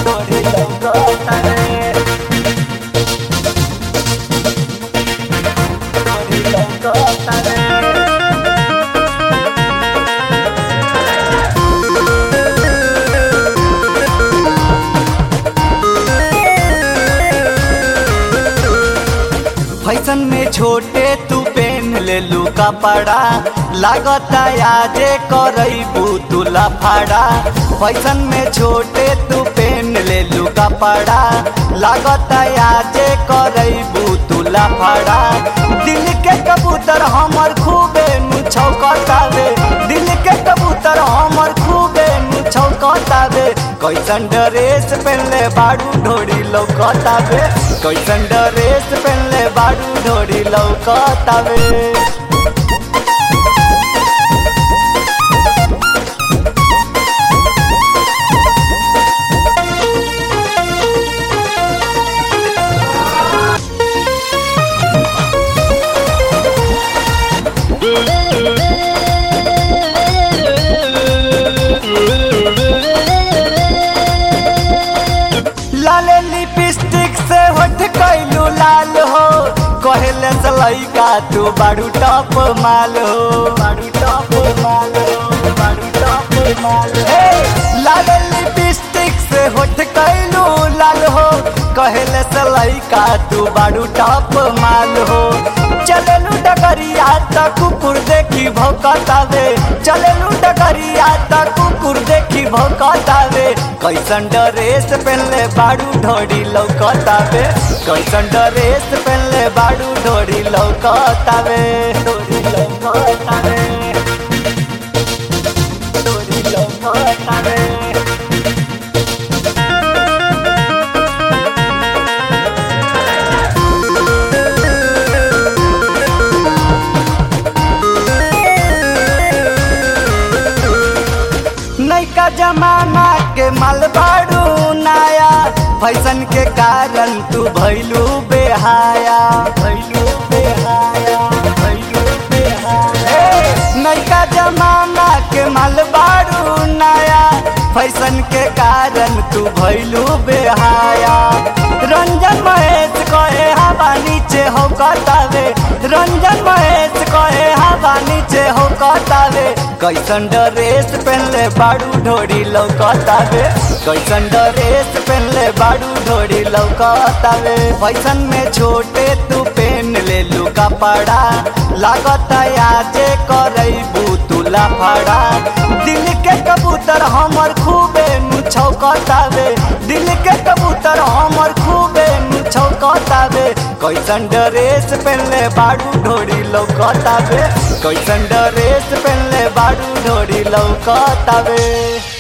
ढोरी लौकतावे ढोरी लौकतावे फैशन में छोटे तू पेन ले लू कपड़ा लागता आजे करबू तुला फाड़ा फैशन में छोटे तू पेन ले लू कपड़ा लागता आजे करबू तुला फाड़ा दिल के कबूतर हमर खूबे नु छौकतावे दिल के कबूतर हमर खूबे नु छौकतावे कैसन ड्रेस पहनले बाड़ू ढोरी लौकतावे कैसन ड्रेस पहनले बाड़ू ढोरी लौकतावे लाल लिपस्टिक से होठ कैलू लाल हो कहले से लइका तू बाड़ू टॉप माल हो बाड़ू टॉप माल हो बाड़ू टॉप माल हे लाल लिपस्टिक से होठ कैलू लाल हो कहले से लइका तू बाड़ू टॉप माल हो चलेलू डगरिया त कुकुर देखी भौकतावे चलेलू डगरिया त कुकुर देखी भौकतावे कैसन ड्रेस पहनले बाड़ू ढोरी लौकतावे कैसन ड्रेस पहनले बाड़ू ढोरी लौकतावे ढोरी लौकतावे ढोरी लौकतावे नैका जमाना के मालबाड़ू नया फैशन के कारण तू भैलू बेहाया भैलू बेहाया भैलू बेहाया नैका जमाना के मालबाड़ू नया फैशन के कारण तू भैलू बेहाया रंजन महेश कहे हवा नीचे हो कतावे रंजन महेश कहे हवा नीचे हो कतावे कैसन ड्रेस पहनले बाड़ू ढोरी लौकतावे कैसन ड्रेस पहनले बाड़ू ढोरी लौकतावे फैशन में छोटे तू पेन ले लू कपड़ा लागता आजे करबू तुला फाड़ा दिल के कबूतर हमर खूबे नु छौकतावे दिल के कबूतर हमर खूबे नु छौकतावे कैसन ड्रेस पहनले बाड़ू ढोरी लौकतावे कैसन ड्रेस पहनले बाड़ू ढोरी लौकतावे